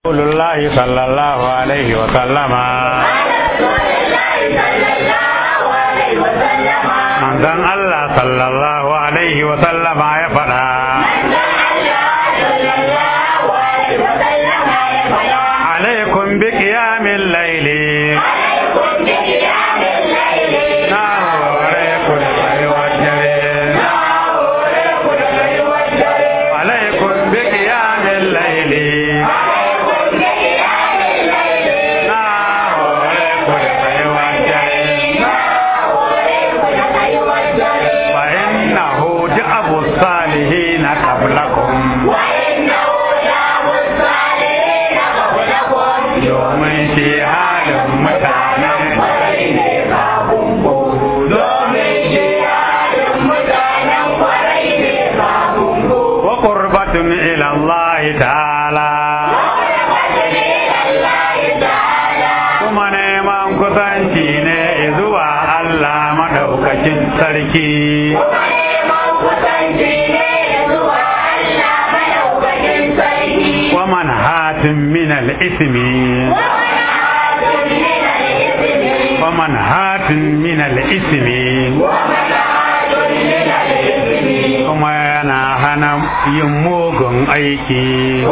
رسول الله صلى الله عليه وسلم manzon Allah sallallahu alaihi wa sallama ya faɗa alaikum bi qiyamil layli na hore ku da tsayuwar dare alaikum bi qiyamil layli na hore ku da tsayuwar dare fa innahu ja'abu salihin qablakum domin shi halin mutanen wa qurbatun ila Allah ta'ala kuma neman kusanci ne zuwa Allah madaukakin sarki wa manhatin min al-ismi wa manhatin min al-ismi kuma yana hana yin mugun aiki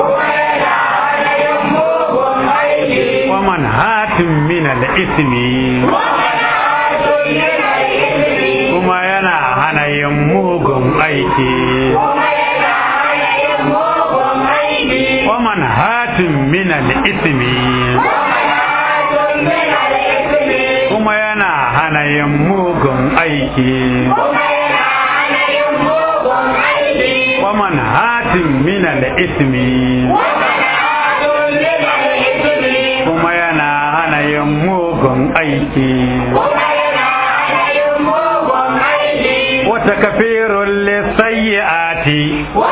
wa manhatin min al-ismi kuma yana hana yin mugun aiki wa manhatin min al-ismi kuma yana hana yin mugun aiki wa manhatin min al-ismi kuma yana hana yin mugun aiki wata kafirun lissayyati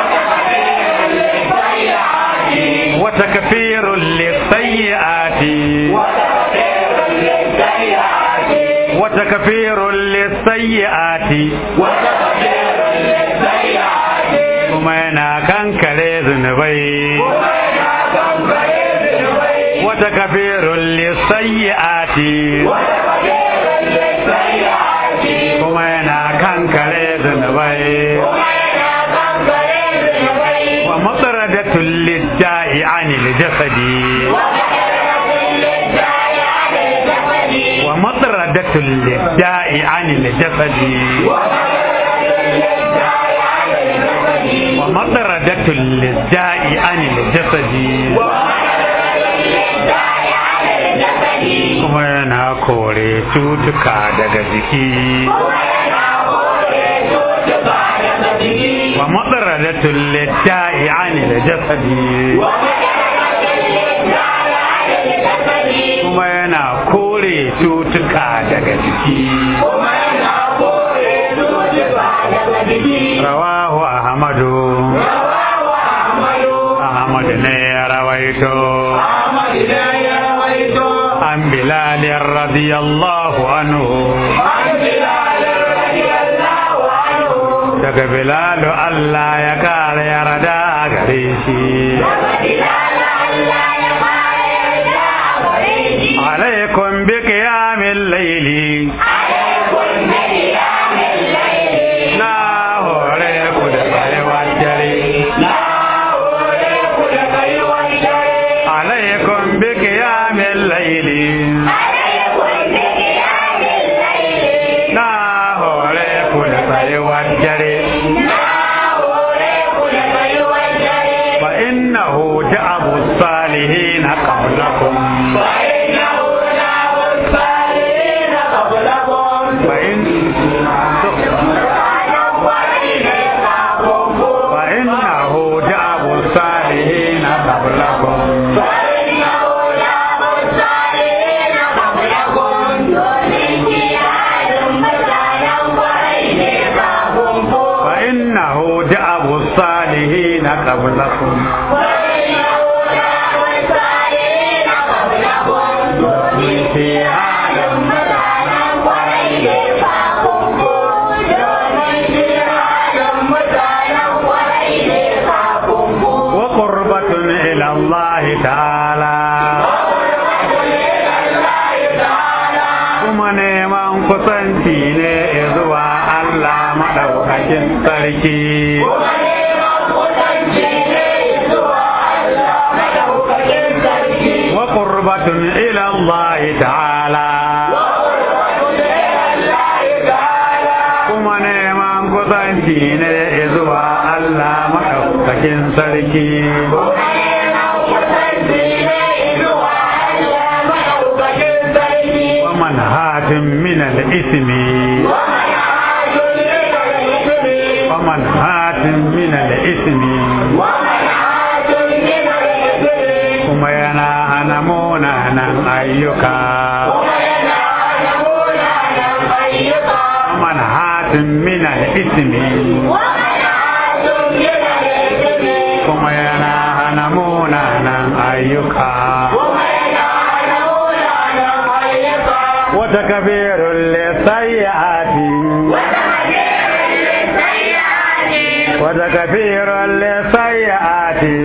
wata kafirun lissayyati wata kafirun lissayyati kuma yana kankare zunubai wata kafirun lissayyati kuma yana kankare zunubai wa matsaradatul lidda'i anil jasadi wa matsaradatul lidda'i anil jasadi wa matsaradatul lidda'i anil jasadi kuma yana kore cutuka daga jiki wa matsaradatul lidda'i anil jasadi kuma yana kore cutuka daga jiki rawahu ahmadu ahmadu ne ya rawaito an bilalin radiyallahu anhu daga bilalu Allah ya kara yarda gare shi alaikum bi qiyamil layli na hore ku da tsayuwar dare alaikum bi qiyamil layli na hore ku da tsayuwar dare fa innahu ja'abu salihin qablakum fa in fa innahu ja'abu salihin qablakum fa innahu ja'abu salihin qablakum fi halin wa qurbatun ila Allah ta'ala ta'ala kuma neman kusanci ne zuwa Allah maɗaukakin sarki wa qurbatun ila Allah ta'ala kuma neman kusanci ne zuwa Allah maɗaukakin sarki wa manhatin min al-ismi wa manhatin min al-ismi kuma yana hana munanan ayyuka manhatin min al-ismi kuma yana hana munanan ayyuka wata kabirun lissayyati wata kabirun lissayyati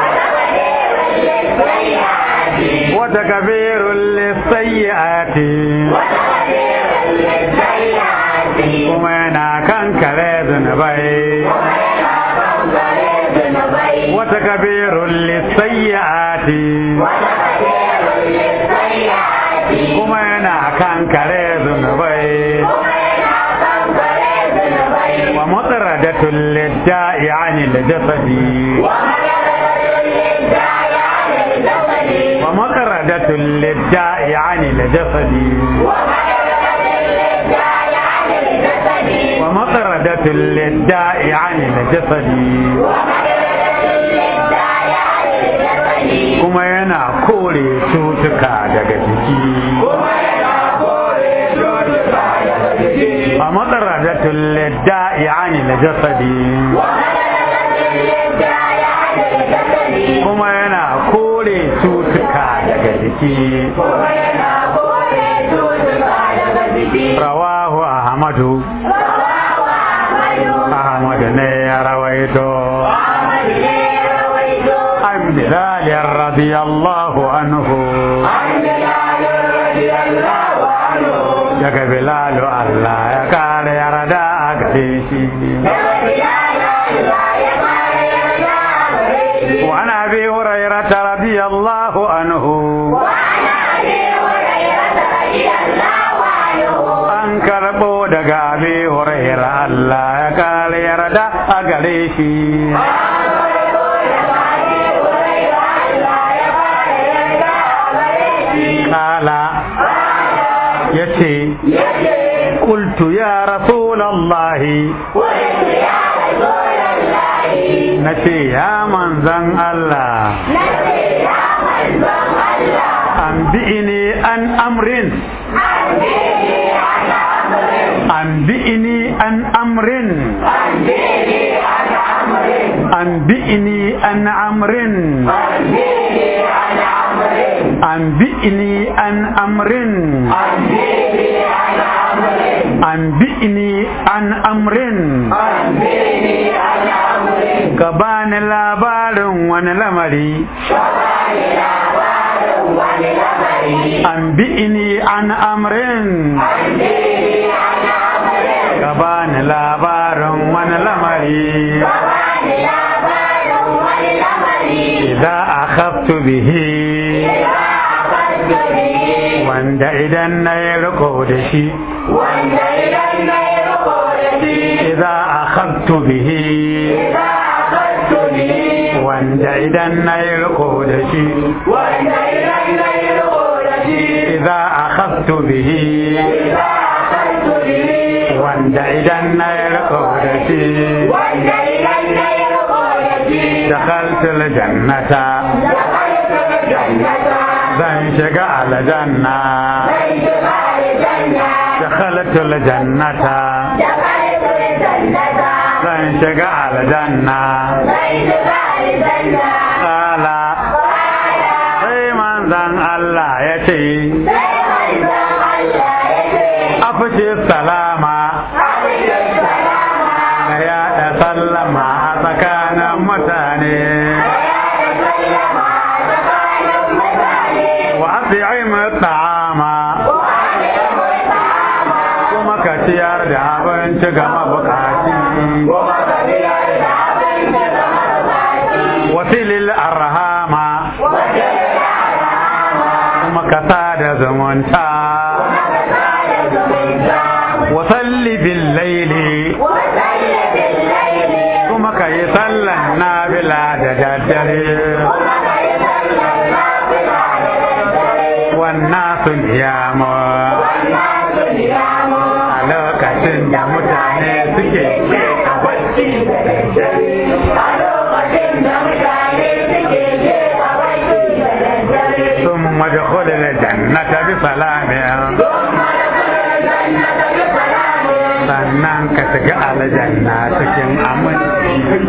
wata kabirun lissayyati kuma yana kankare zunubai wata kabirun lissayyati kuma yana kankare zunubai wa mutsaradatul lidda'i anil jasadi wa mutsaradatul lidda'i anil jasadi wa mutsaradatul lidda'i anil jasadi kuma yana kore cutuka daga jiki a matsaradatul lidda'i anil jasadi kuma yana kore cutuka daga jiki rawahu ahmadu ahmadu ne ya rawaito an bilal radiyallahu anhu daga bilalu Allah ya kare yarda a gare shi وعن ابي هريره رضي الله عنه an karɓo daga abi huraira Allah ya kare yarda a gare shi kala ya ce kultu ya rasulallahi na ce ya manzan Allah an bi'ini an amrin an bi'ini an amrin an bi'ini an amrin an bi'ini an amrin an bi'ini an amrin ka bani labarin wani lamari an bi'ini an amrin ka bani labarin wani lamari idza akhaftu bihi wanda idan na yi riko da shi idza akhaftu bihi wanda idan na yi riko da shi idza akhaftu bihi wanda idan na yi riko da shi dakhaltu aljannata zan shiga aljanna dakhaltu aljannata zan shiga aljanna kala sai manzan Allah ya ce afishe salama na yaɗa sallama a tsakanin mutane kuma ka sada zumunta wasalli bil laili kuma ka yi sallan nafila da daddare wannan sun yamu a lokacin da mutane suke sun madkhul jannata bi salamin sannan ka shiga aljanna cikin aminci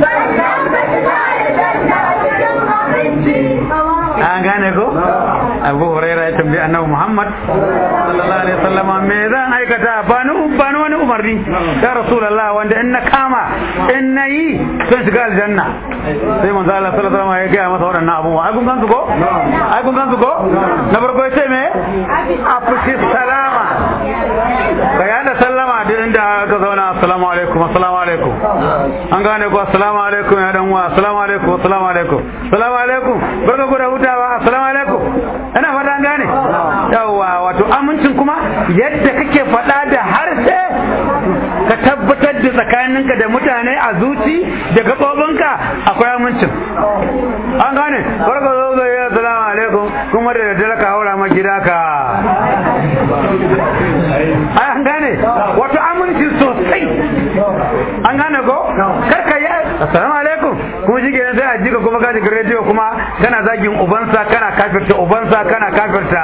an gane ko abu huraira ya tambayi annabi muhammad sallallahu alaihi wasallama me zan aikata ba ni ba ni wani umarni ya rasulullah wanda in na kama in na yi zan shiga aljanna sai manzo Allah sallallahu alaihi wasallama ya gaya masa waɗannan abubuwa ai kun gan su ko ai kun gan su ko na farko ya ce me afushi salama ka yada sallama duk inda ka zauna assalamu alaikum assalamu alaikum an gane ko assalamu alaikum ya dan uwa assalamu alaikum assalamu alaikum assalamu alaikum barka ku da hutawa assalamu alaikum ina fata an gane yawa wato amincin kuma yadda kake faɗa da harshe ka tabbatar da tsakaninka da mutane a zuci da gaɓoɓinka akwai amincin an gane barka zo zo ya assalamu alaikum kuma da daddare ka haura ma gida ka an gane wato aminci sosai an gane ko karka yi assalamu alaikum kuma shi kenan sai a jika kuma ka jiga rediyo kuma kana zagin ubansa kana kafirta ubansa kana kafirta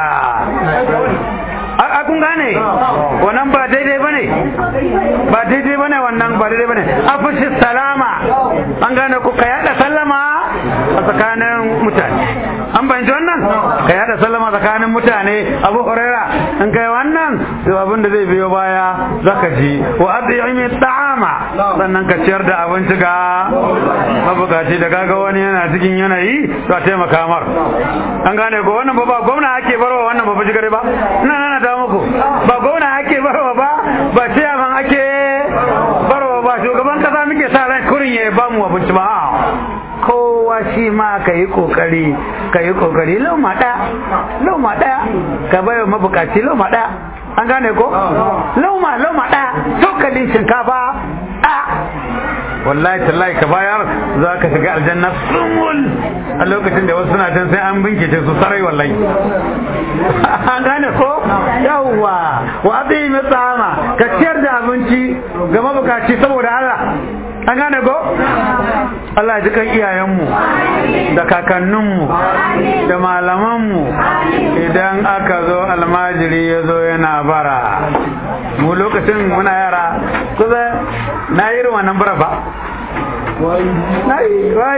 a kun gane wannan ba daidai bane ba daidai bane wannan ba daidai bane afushi salama an gane ko ka yada sallama a tsakanin mutane an bayanci wannan ka yada sallama tsakanin mutane abu huraira in kai wannan to abin da zai biyo baya zaka ji wa adiyami ta'ama sannan ka ciyar da abinci ga mabukaci da kaga wani yana cikin yanayi to a taimaka mar an gane ko wannan ba ba gwamna ake barwa wannan ba jigare ba ina nana ta muku ba gwamna ake barwa ba ba ciyaman ake barwa ba shugaban kasa muke sa ran kurin ya ba mu abinci ba kowa shi ma ka yi kokari ka yi kokari lauma ɗaya lauma ɗaya ka bai wa mabukaci lauma ɗaya an gane ko lauma lauma ɗaya cokalin shinkafa ɗaya wallahi tallahi ka bayar za ka shiga aljanna sumul a lokacin da wasu suna can sai an bincike su sarai wallahi an gane ko yawwa wa abi tsama ka ciyar da abinci ga mabukaci saboda Allah an gane ko Allah ji kan iyayenmu da kakanninmu da malamanmu idan aka zo almajiri ya zo yana bara mu lokacin muna yara kusa na yi irin wannan bara ba na yi wai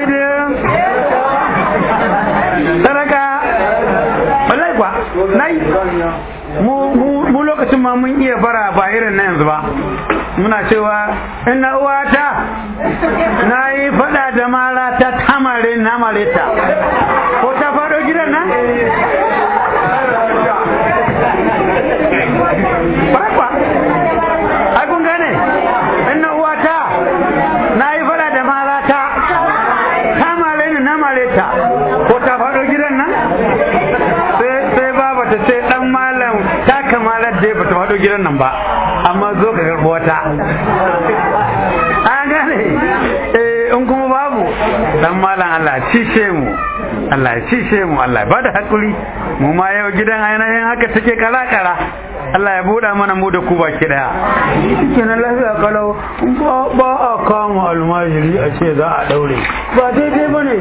sadaka wallahi kwa na yi mu lokacin ma mun iya bara ba irin na yanzu ba muna cewa ina uwata na yi fada da mara ta tamare na mareta ko ta faɗo gidan nan Bakwa, ai kun gane, ina uwata na yi fada da mara ta tamare ni na mareta ko ta faɗo gidan nan sai baba ta ce dan malam ta kamalar da ba ta faɗo gidan nan ba amma zo ka karɓi wata an gane eh in kuma babu dan malam Allah cishe mu Allah ya cishe mu Allah ya bada hakuri mu ma yau gidan ainihin haka take kala kala Allah ya buɗa mana mu da ku baki daya kenan lafiya kalau ba a kama almajiri a ce za a daure ba daidai bane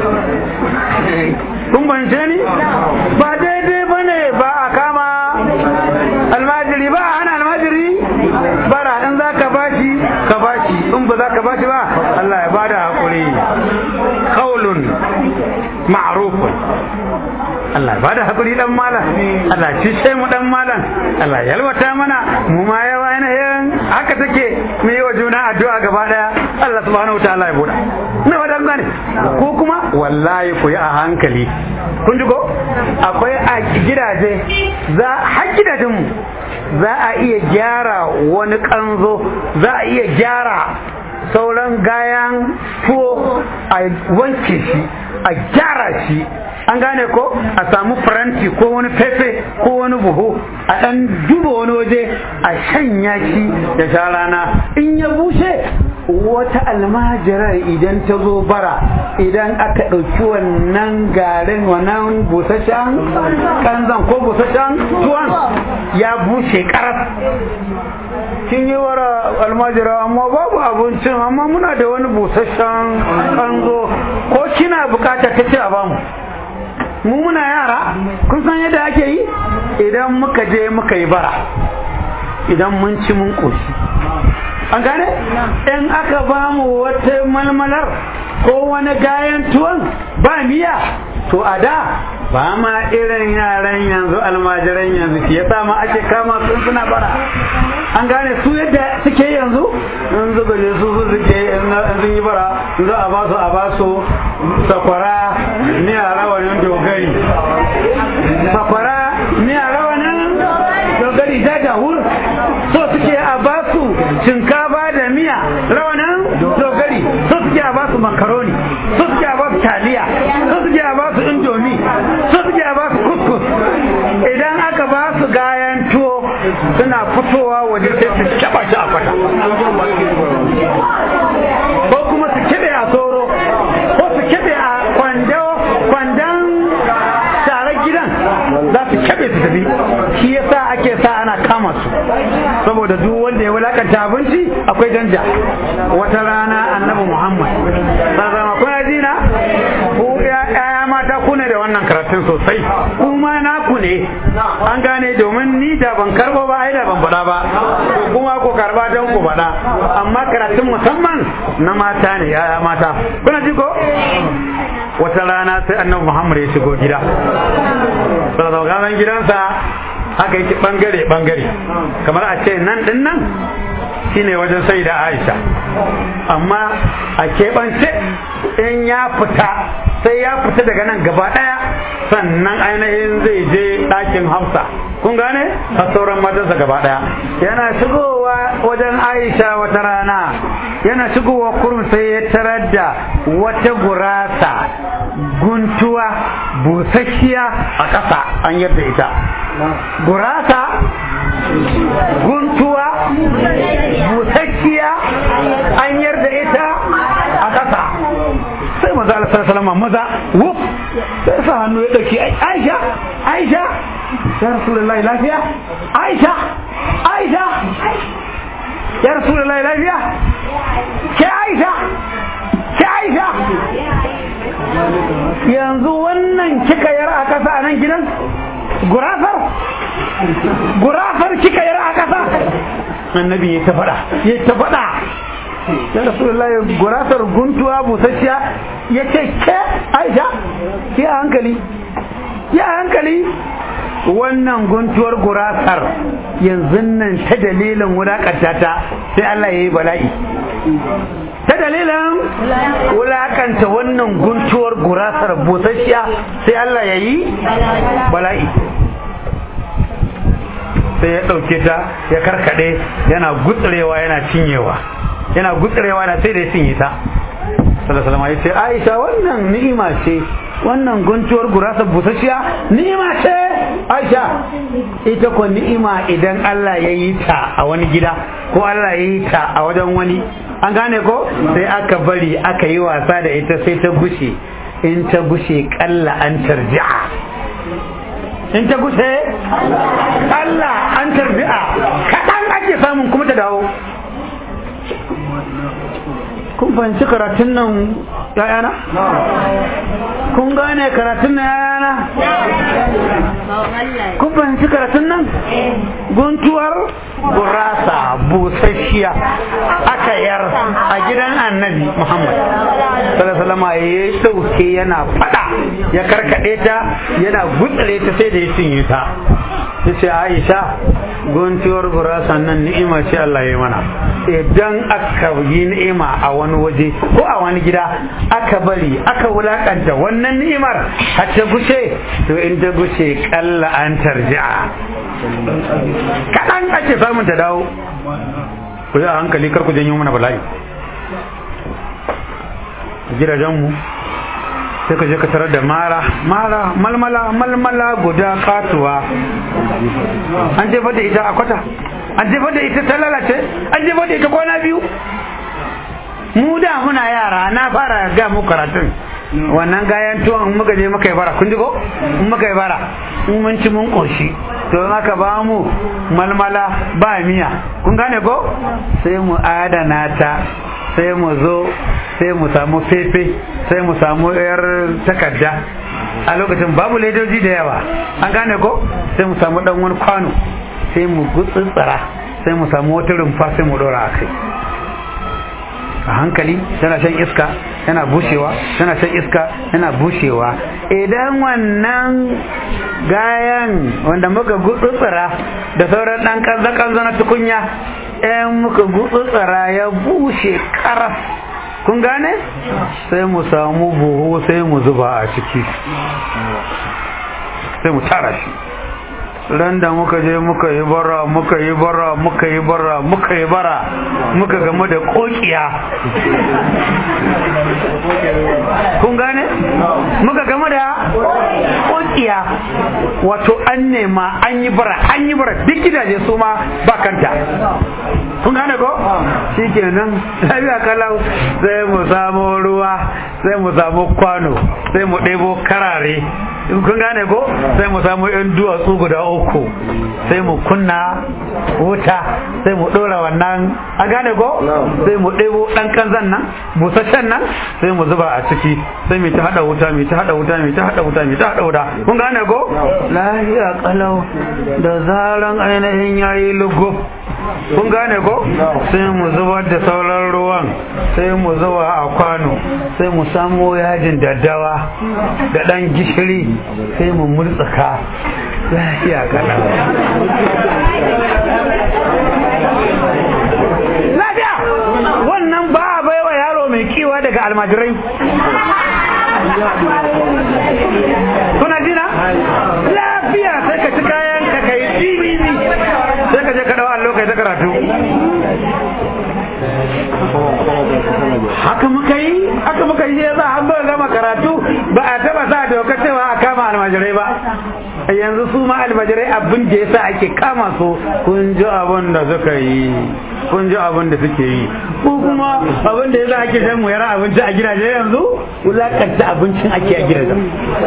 kun bance ni ba daidai bane ba a kama almajiri ba a hana almajiri bara in za ka bashi ka bashi in ba za ka bashi ba Allah ya bada hakuri qaulun ma'rufun Allah ba da hakuri dan malam Allah ci sai mu dan malam Allah ya yalwata mana mu ma yawa ainihin haka take mu yi wa juna addu'a gaba daya Allah subhanahu wataala ya buɗa na wadan gane ko kuma wallahi ku yi a hankali kun ji ko akwai a gidaje za har gidajen mu za a iya gyara wani kanzo za a iya gyara sauran gayan tuwo a wanke shi a gyara shi an gane ko a samu faranti ko wani fefe ko wani buhu a ɗan duba wani waje a shanya shi da sha rana in ya bushe wata almajirar idan ta zo bara idan aka ɗauki wannan garin wannan busasshen kanzan ko busasshen tuwon ya bushe karas kin yi wara almajira amma babu abincin amma muna da wani busasshen kanzo ko kina bukata ta ce a bamu mu muna yara kun san yadda ake yi idan muka je muka yi bara idan mun ci mun koshi an gane in aka ba mu wata malmalar ko wani gayan tuwon ba miya to a da ba ma irin yaran yanzu almajiran yanzu shi yasa ma ake kama sun suna bara an gane su yadda suke yanzu in zuba je su suke in sun yi bara za a ba su a ba su sakwara ni a rawanin dogari sakwara ni a rawanin dogari da jahur so suke a ba su shinkafa da miya rawanin dogari so suke a ba su makaroni so suke a ba su taliya so suke a ba su indomi so suke a ba su kuskus idan aka ba su gayan tuwo suna fitowa waje sai su kyaba shi a kwata ko kuma su kebe a soro ko su kebe a kwando kwandon tarar gidan za su kebe su tafi shi yasa ake sa ana kama su saboda duk wanda ya wulakanta abinci akwai danja wata rana annabi muhammad sallama kuna jina ku ya mata ku ne da wannan karatun sosai kuma naku ne an gane domin ni da ban karbo ba ai da ban faɗa ba kuma ku karba don ku faɗa amma karatun musamman na mata ne ya mata kuna ji ko wata rana sai annabi muhammad ya shigo gida sallallahu gidansa haka yake bangare bangare kamar a ce nan din nan shine wajen sai da aisha amma a keɓance in ya fita sai ya fita daga nan gaba ɗaya sannan ainihin zai je ɗakin hafsa kun gane a sauran matansa gaba ɗaya yana shigowa wajen aisha wata rana yana shigowa kurum sai ya tarar da wata gurasa guntuwa busasshiya a ƙasa an yarda ita gurasa guntuwa busasshiya an yarda ita a ƙasa sai maza Allah sallallahu maza wuf sai sa hannu ya dauki Aisha Aisha ya Rasulullahi lafiya Aisha Aisha ya Rasulullahi lafiya ke Aisha ke Aisha yanzu wannan kika yara a kasa a nan gidan gurafar gurafar kika yara a kasa annabi ya ta faɗa ya ta faɗa ya rasulullahi gurasar guntuwa busasshiya ya ce ke aisha ke hankali ya hankali wannan guntuwar gurasar yanzu nan ta dalilin wulakanta ta sai Allah ya yi bala'i ta dalilin wulakanta wannan guntuwar gurasar busasshiya sai Allah ya yi bala'i sai ya ɗauke ta ya karkaɗe yana gutsurewa yana cinyewa yana gutsurewa na sai da ya cinye ta sallallahu ya ce aisha wannan ni'ima ce wannan guntuwar gurasa busasshiya ni'ima ce aisha ita ko ni'ima idan Allah ya yi ta a wani gida ko Allah ya yi ta a wajen wani an gane ko sai aka bari aka yi wasa da ita sai ta gushe in ta gushe kalla an tarji'a in ta gushe kalla an tarji'a kaɗan ake samun kuma ta dawo kun fahimci karatun nan yayana? kun gane karatun nan yayana? kun fahimci karatun nan? guntuwar gurasa busasshiya aka yar a gidan annabi muhammad sallallahu ya sauke yana fada ya karkade ta yana gutsare ta sai da ya cinye ta ya ce aisha guntuwar gurasa nan ni'ima ce Allah ya mana idan aka yi ni'ima a wani waje ko a wani gida aka bari aka wulakanta wannan ni'imar har ta gushe to in ta gushe kalla an tarji'a kaɗan ake samun ta dawo ku yi a hankali kar ku janyo mana bala'i gidajenmu sai ka je ka tarar da mara mara malmala malmala guda katuwa an jefa da ita a kwata an jefa da ita ta lalace an jefa da ita kwana biyu mu da muna yara na fara ga mu karatun wannan gayan tuwon in muka je muka yi bara kun ji ko in muka yi bara in mun ci mun koshi to in aka ba mu malmala ba miya kun gane ko sai mu adana ta sai mu zo sai mu samu fefe sai mu samu yar takarda a lokacin babu ledoji da yawa an gane ko sai mu samu dan wani kwano sai mu gutsutsara sai mu samu wata rumfa sai mu dora a kai a hankali tana shan iska yana bushewa tana shan iska yana bushewa idan wannan gayan wanda muka gutsutsura da sauran dan kanza-kanza na tukunya ɗayan muka gutsutsura ya bushe karas kun gane sai mu samu buhu sai mu zuba a ciki sai mu tara shi ran da muka je muka yi bara muka yi bara muka yi bara muka yi bara muka game da kokiya kun gane muka game da kokiya wato an nema an yi bara an yi bara duk gidaje su ma ba kanta kun gane ko shikenan lafiya kalau sai mu samu ruwa sai mu samu kwano sai mu ɗebo karare kun gane ko sai mu samu yan duwatsu guda uku sai mu kunna wuta sai mu ɗora wannan a gane ko sai mu ɗebo ɗan kanzan nan busasshen nan sai mu zuba a ciki sai mu ta haɗa wuta mu ta haɗa wuta mu ta haɗa wuta mu ta haɗa wuta kun gane ko lafiya kalau da zaran ainihin yayi lugub kun gane ko sai mu zubar da sauran ruwan sai mu zuba a kwano sai mu samo yajin daddawa da ɗan gishiri sai mu murtsaka lafiya kaɗan lafiya wannan ba a baiwa yaro mai kiwa daga almajirai kuna jina lafiya sai ka ci kayan ka kai tibini sai ka je ka dawo allo kai ta karatu haka muka yi haka muka yi za a ba gama karatu ba a taba sa doka cewa a kama almajirai ba yanzu su ma almajirai abin da yasa ake kama su kun ji abin da suka yi kun ji abin da suke yi ko kuma abin da yasa ake shan muyar abinci a gidaje yanzu wulakanta abincin ake a gidajen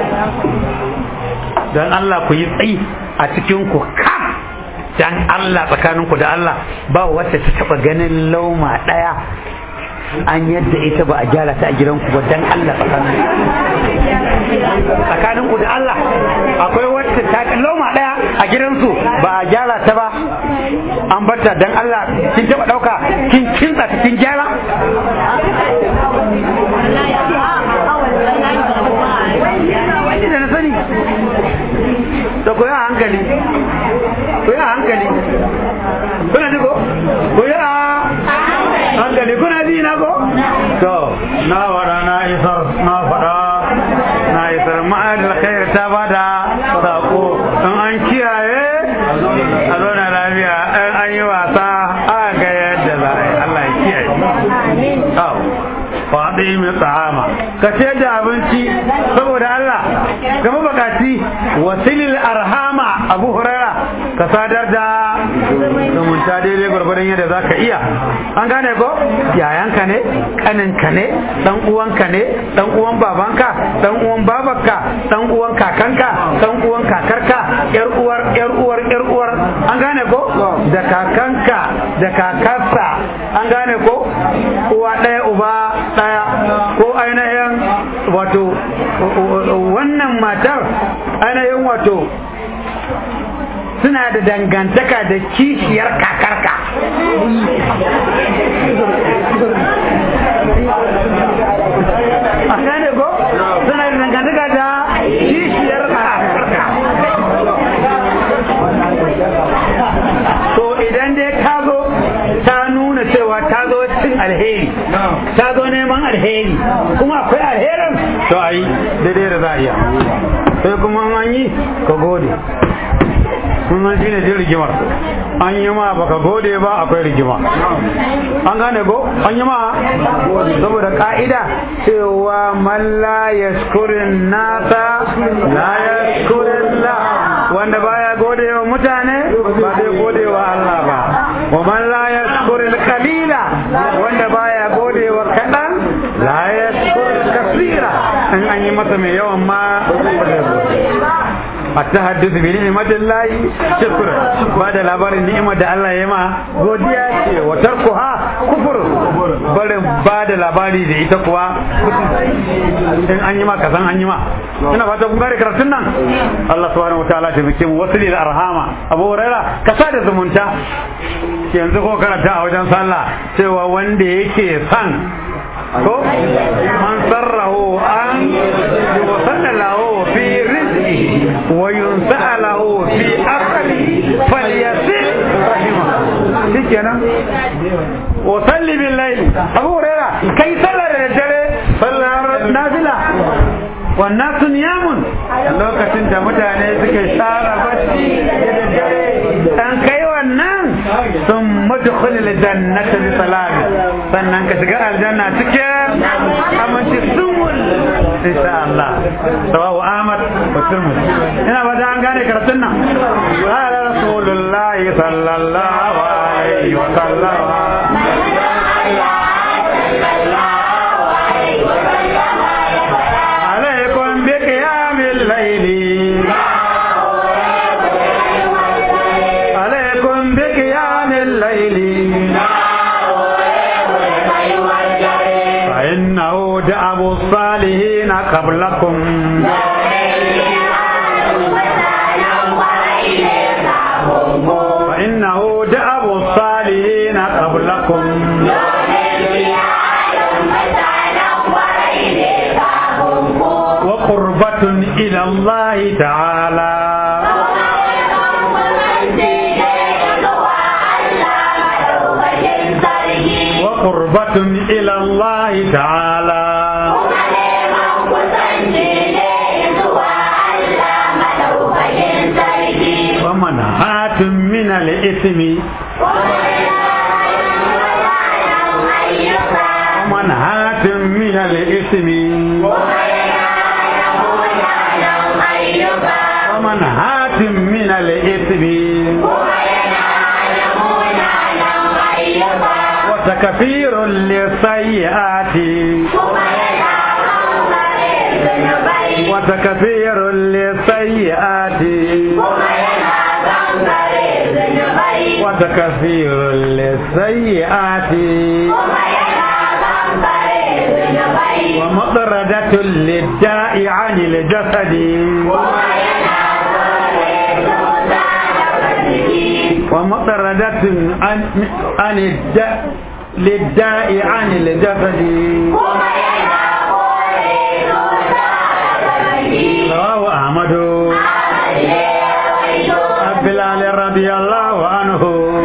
don Allah ku yi tsayi a cikin ku kam dan Allah tsakaninku da Allah ba wacce ta taba ganin lauma daya an yadda ita ba a gyara ta a gidanku ba dan Allah tsakaninku da Allah akwai wacce ta lauma daya a gidansu ba a gyara ta ba an barta dan Allah kin taba dauka kin kinsa ta kin gyara wani da na sani da koyi a hankali koyi a hankali kuna ji ko koyi a hankali kuna ji na ko to na wada na isar na fada na isar ma'ad alkhair ta bada sako in an kiyaye a zauna lafiya in an yi wasa a ga yadda za a yi Allah ya kiyaye faɗi mai tsahama ka ce da abinci saboda Allah ga mabakaci wasilil arhama abu huraira ka sadar da zumunta daidai gwargwadon yadda za ka iya an gane ko yayanka ne kaninka ne dan uwanka ne dan uwan babanka dan uwan babarka dan uwan kakanka dan uwan kakarka yar uwar yar uwar yar uwar an gane ko da kakanka da kakarsa an gane ko uwa ɗaya uba ɗaya ko ainihin wato wannan matar ainihin wato suna da dangantaka da kishiyar kakarka a gane ko suna da dangantaka da kishiyar kakarka to idan dai ta zo ta nuna cewa ta zo cin alheri ta zo neman alheri kuma akwai alherin to ayi daidai da za a iya sai kuma an yi ka gode sun san shine jin rigimar an yi ma baka gode ba akwai rigima an gane ko an yi ma saboda ka'ida cewa man la yashkurin nasa la yashkurin la wanda baya gode wa mutane ba zai gode wa Allah ba wa man la yashkurin kalila wanda baya gode wa kaɗan la yashkurin kasira in an yi masa mai yawan ma التحدث بنعمة الله شكرا بعد الأبار النعمة دا الله يما godiya ce wa tarkuha kufur barin ba da labari da ita kuwa in an yi ma kasan an yi ma ina fata kun gane karatun nan Allah subhanahu wataala ta bikin wasu lil arhama Abu Huraira ka sa da zumunta yanzu ko karanta a wajen sallah cewa wanda yake san ko man sarrahu an yusanna lahu fi rizqi wa yunsa lahu fi aqli falyasil rahima shikenan wa salli bil layl abu huraira kai sallar da dare sallar nafila wannan sun yamun lokacin da mutane suke share bacci da daddare an kai wannan sun madkhulil jannata bi salam sannan ka shiga aljanna cikin aminci sumul insha Allah sawahu Ahmad wa Tirmidhi ina ba an gane karatun nan wa rasulullahi sallallahu alaihi wa sallam عليكم بقيام الليل عليكم بقيام الليل فإنه دأب الصالحين قبلكم فإنه دأب الصالحين قبلكم وقربة إلى الله تعالى وقربة إلى الله تعالى ومنهاة من الإثم ومنهاة من الإثم ومنهاة من الإثم وتكفير للسيئات وتكفير للسيئات وتكفير للسيئات ومطردة للداء عن الجسد ومطردة عن عن الداء للداء عن الجسد رواه أحمد بلال رضي الله عنه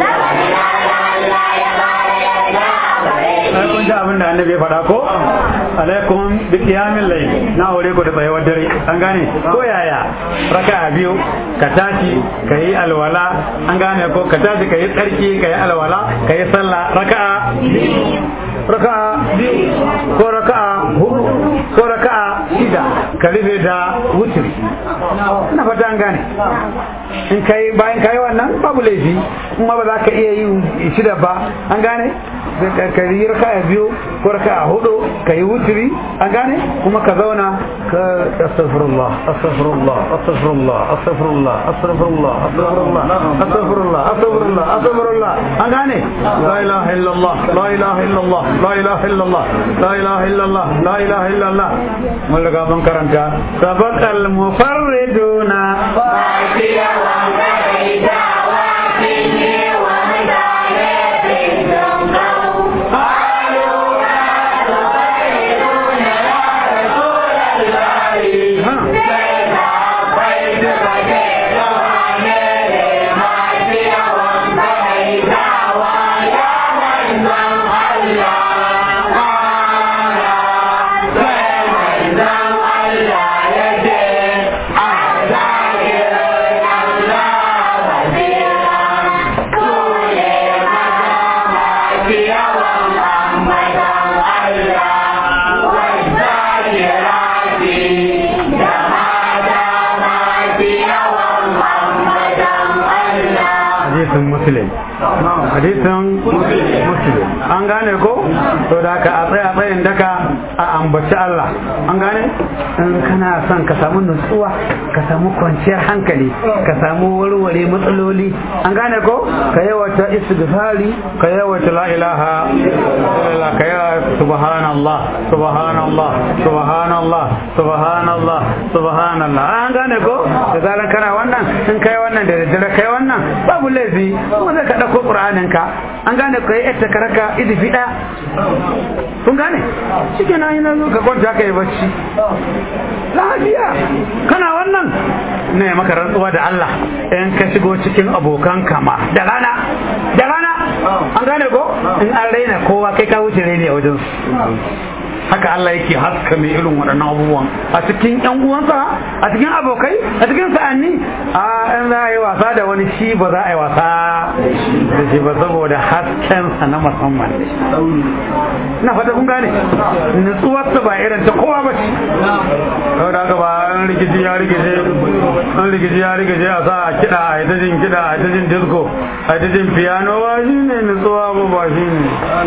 sai kun ji abin da annabi ya faɗa ko alaikum bi qiyamil layl na aure ku da tsayawar dare an gane ko yaya raka'a biyu ka tashi ka yi alwala an gane ko ka tashi ka yi tsarki ka yi alwala ka yi sallah raka'a raka'a biyu ko raka'a hudu ko raka'a shida ka rufe da wutir na fata an gane in kai bayan kai wannan babu laifi kuma ba za ka iya yi shida ba an gane ka yi raka'a biyu ko raka'a hudu ka yi wutiri an gane kuma ka zauna ka astaghfirullah astaghfirullah astaghfirullah astaghfirullah astaghfirullah astaghfirullah astaghfirullah astaghfirullah astaghfirullah an gane la ilaha illallah la ilaha illallah la ilaha illallah la ilaha illallah la ilaha illallah mun riga mun karanta sabaqal mufarriduna fa'tiya wa qaida wa tinni wa Allah ya ce, hadisin muslim hadisin muslim an gane ko to da ka a tsaya tsayin daka a ambaci Allah an gane in kana son ka samu nutsuwa ka samu kwanciyar hankali ka samu warware matsaloli an gane ko ka yawata istighfari ka yawata la ilaha illallah ka yawata subhanallah subhanallah subhanallah subhanallah subhanallah an gane ko da zaran kana wannan in kai wannan da daddare kai wannan babu laifi kuma zai ka dauko qur'anin ka an gane kai ita karaka idifi da kun gane shike na yana zo ka kwanta ka yi bacci lafiya kana wannan ne maka rantsuwa da Allah in ka shigo cikin abokan kama da rana da rana an gane ko in an raina kowa kai ka wuce raini a wajen haka Allah yake haska mai irin waɗannan abubuwan a cikin ƴan uwansa a cikin abokai a cikin sa'anni a in za a yi wasa da wani shi ba za a yi wasa da shi ba saboda haskensa na musamman ne na fata kun gane nutsuwarsa ba irin ta kowa ba ce saboda haka ba an rikici ya rikice an rikici ya rikice a sa a kiɗa a yi ta jin kiɗa a yi ta jin disco a yi ta jin piano ba shi ne nutsuwa ba ba shi ne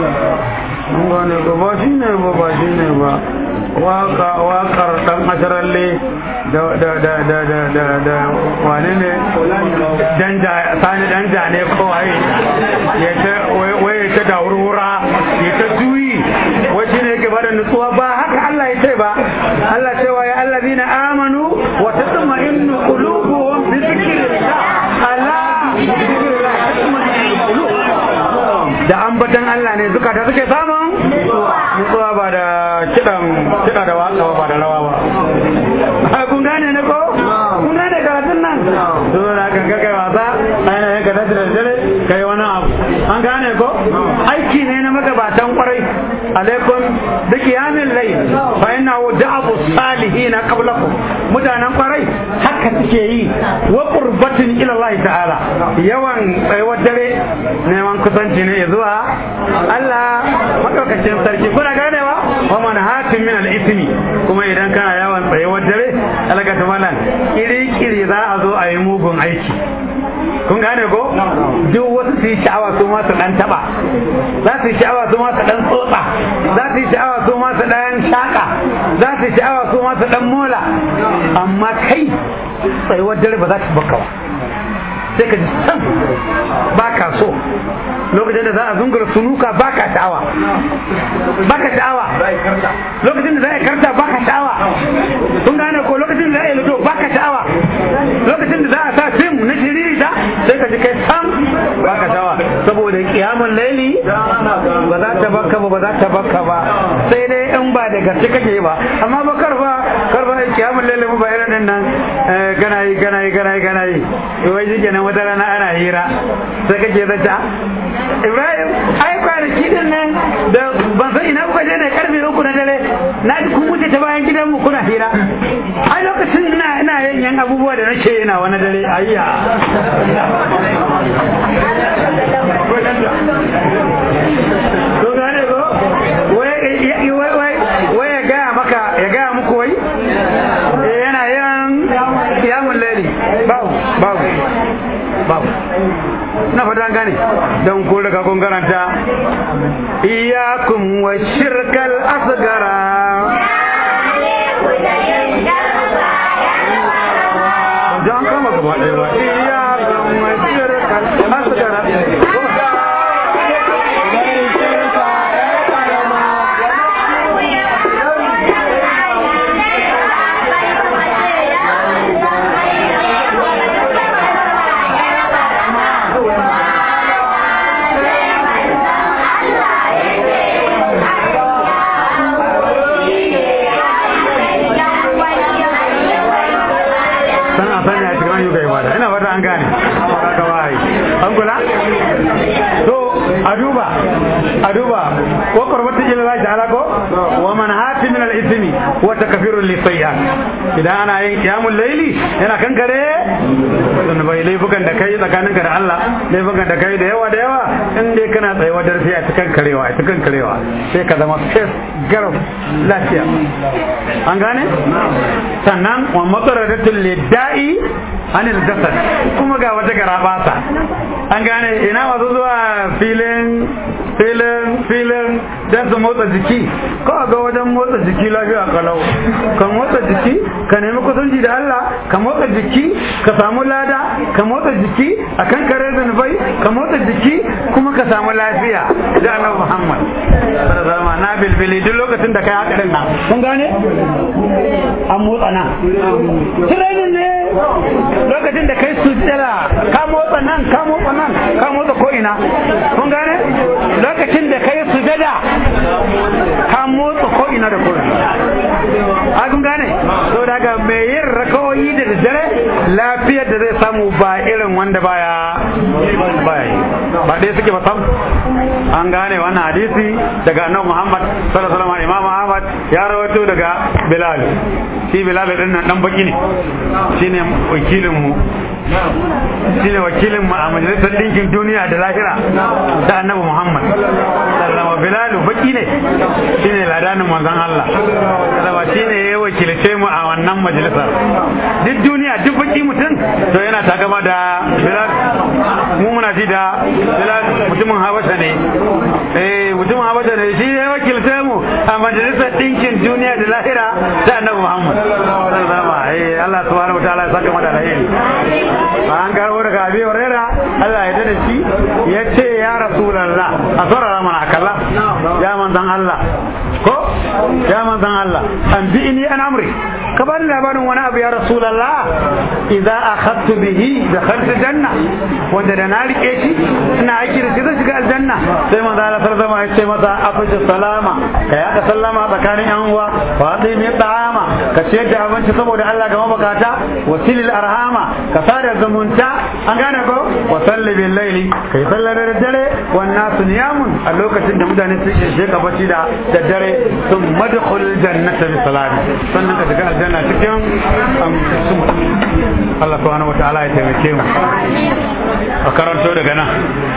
an gane ba ba shi ne ba ba shi ne ba waka wakar dan asharalle da da da da da da da wane ne danja sani danja ne ko waye ya ta waye ta da wurwura ya ta juyi wace ne yake bada nutsuwa ba haka Allah ya ce ba Allah cewa ya allazina amanu wa tatma'innu qulubuhum bi dhikrillah ala bi dhikrillah tatma'innul qulub da ambatan Allah ne zukata suke samun nutsuwa ba da kidan kida da waka ba da rawa ba kun gane ne ko kun gane karatun nan to da ka ga kai wasa aina yanka da dare kai wani abu an gane ko aiki ne na magabatan kwarai alaikum da kiyamin layl fa inna da'abu salihin qablakum mutanen kwarai haka suke yi wa qurbatin ila Allah ta'ala yawan tsayuwar dare neman kusanci ne zuwa Allah madaukakin sarki kuna ganewa wa man hatim min al-ithmi kuma idan kana yawan tsayuwar dare alaka malan kiri kiri za a zo a yi mugun aiki kun gane ko duk wasu su yi sha'awa su ma su dan taba za su yi sha'awa su ma su dan tsotsa za su yi sha'awa su ma su dan shaka za su yi sha'awa su ma su dan mola amma kai tsayuwar dare ba za ta baka ba sai ka ji san ba ka so lokacin da za a zungura sunuka ba ka sha'awa ba ka sha'awa lokacin da za a karta ba ka sha'awa kun gane ko lokacin da za a yi ludo ba ka sha'awa lokacin da za a sa fim na shiririta sai ka ji kai sam ba ka sha'awa saboda kiyamun laili ba za ta baka ba ba za ta baka ba sai dai in ba da gaske kake ba amma ba karfa karfa kiyamun laili ba irin nan gana yi gana yi gana yi gana yi wai shi kenan wata rana ana hira sai kake zata Ibrahim ai kwanaki din nan da ban san ina kuka je ne karfe uku na dare na ji kun wuce ta bayan gidan mu kuna hira ai lokacin ina ina yin yan abubuwa da nake ina wani dare ayya to gane ko wai ya gaya maka ya gaya muku wai yana yin kiyamun laili babu babu babu na fata gane don ko daga kun karanta iyakum wa shirkal asgara don kama gaba ɗaya ba iyakum wa shirkal asgara ina fata an gane haka bai an kula to a duba a duba wa qurbatu ila Allah ta'ala ko wa man hati min al-ithmi wa takfiru li sayyi'at idan ana yin qiyamul layli yana kankare dan bai laifukan da kai tsakaninka da Allah laifuka da kai da yawa da yawa in dai kana tsayuwa da sai a cikin karewa a cikin karewa sai ka zama fes garau lafiya an gane sannan wa matsaradatul lidda'i anil jasad kuma ga wata garabata an gane ina masu zuwa filin filin filin don su motsa jiki ko ga wajen motsa jiki lafiya kalau ka motsa jiki ka nemi kusanci da Allah ka motsa jiki ka samu lada ka motsa jiki a kan kare zunubai ka motsa jiki kuma ka samu lafiya da annabi Muhammad sallallahu alaihi na bilbili duk lokacin da kai haka din nan kun gane an motsa nan training ne lokacin da kai sujjada ka motsa nan ka motsa nan ka motsa ko ina kun gane lokacin da kai sujjada ka motsa ko ina da ko ina a kun gane to daga mai yin rakawoyi da daddare lafiyar da zai samu ba irin wanda baya baya yi ba ɗaya suke ba sam an gane wannan hadisi daga annabi Muhammad sallallahu alaihi wasallam Imam Ahmad ya rawaito daga Bilal shi Bilal din nan dan baki ne shine wakilin mu shine wakilin mu a majalisar dinkin duniya da lahira da annabi Muhammad sallallahu Bilal baki ne shine ladanin manzon Allah sallallahu shine ya wakilce mu a wannan majalisar duk duniya duk baki mutum to yana takama da Bilal mu muna ji da Bilal mutumin Habasha ne eh mutumin Habasha ne shi ya wakilce mu a majalisar dinkin duniya da lahira da annabi Muhammad sallallahu alaihi Allah subhanahu wataala ya saka mata alheri an karo daga Abi Hurairah Allah ya dade shi ya ce ya Rasulullah a saurara mana akalla ya manzan Allah ko ya manzan Allah an bi ni an amri ka bani labarin wani abu ya Rasulullah idza akhadtu bihi dakhaltu janna wanda da na rike shi ina aiki da shi zai shiga aljanna sai manzo Allah sallallahu alaihi ya ce masa afshu salama ka yada sallama tsakanin yan uwa wa atimi ta'ama ka ciyar da abinci saboda Allah ga mabukata wasilil arhama ka sada zumunta an gane ko wa salli bil laili kai sallar da dare wan nasu niyamun a lokacin da mutane su ke sheka bacci da daddare sun madkhul jannata bi salati sannan ka shiga aljanna cikin Allah subhanahu wataala ya taimake mu a karanto daga nan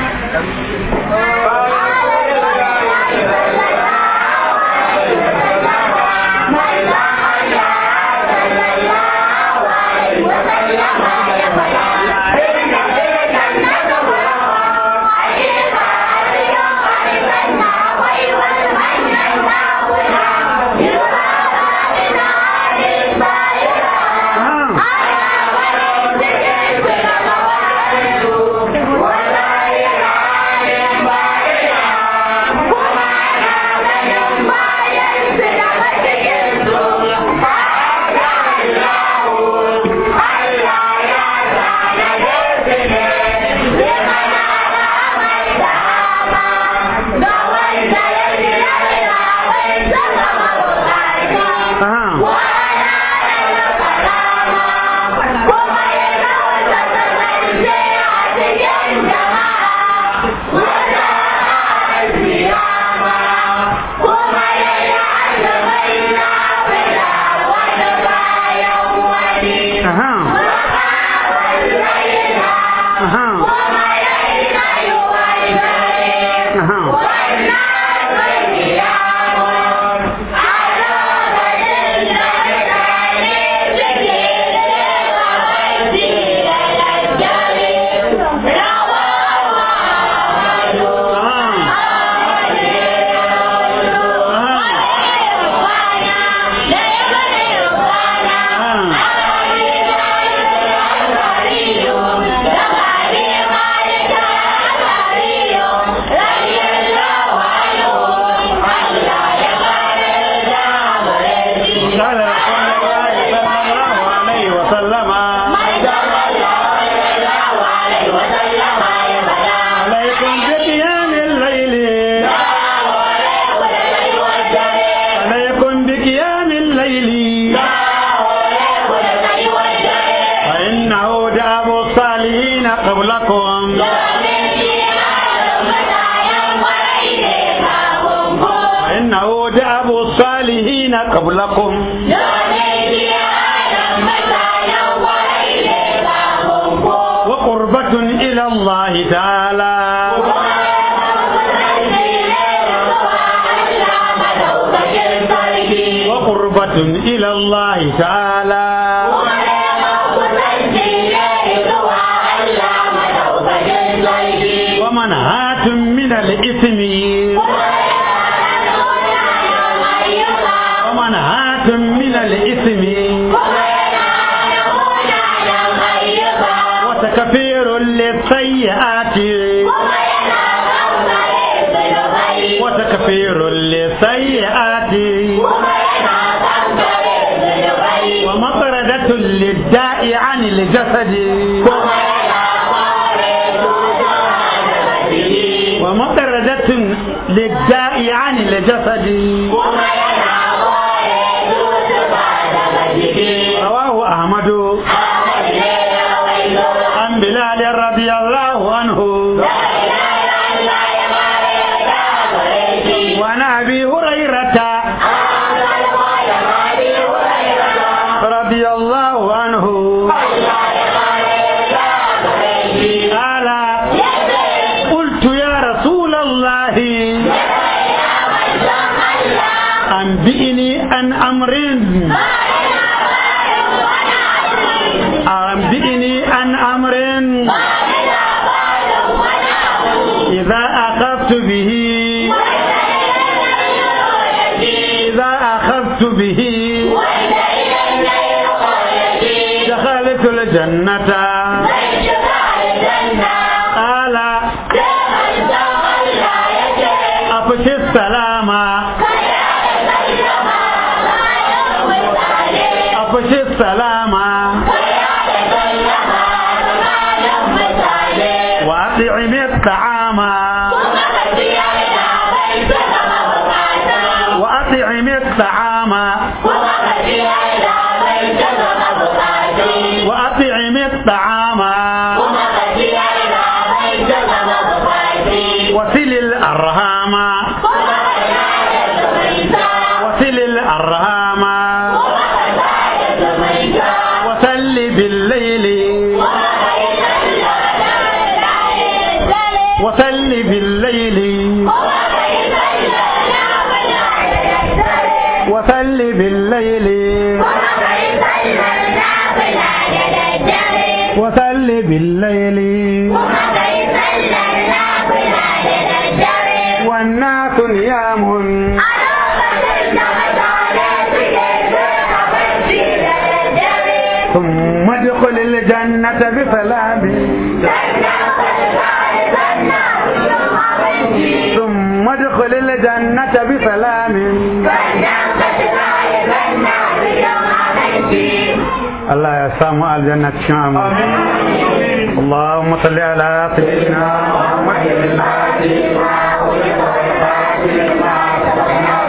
قبلكم وقربة إلى الله تعالى وقربة إلى الله تعالى ومنهاة من الإثم ومنهاة من الإثم وتكفير للسيئات وتكفير للسيئات ومطردة للداء عن الجسد ومطردة للداء عن الجسد رواه أحمد عن بلال رضي الله عنه وعن أبي هريرة رضي الله عنه قال قلت يا رسول الله أنبئني عن أمر أنبئني عن أمر إذا أخذت به إذا أخذت به دخلت الجنة قال أفشي السلام أفشي السلام وأطعم الطعام وأطعم الطعام وأطعم الطعام وصل الأرهام وصل الأرهام وصل بالليل وصل بالليل وصل بالليل وصل بالليل والناس نيام ثم ادخل الجنة بسلام ثم ادخل الجنة بسلام الله يا سامع الجنة شام اللهم صل على سيدنا محمد الفاتح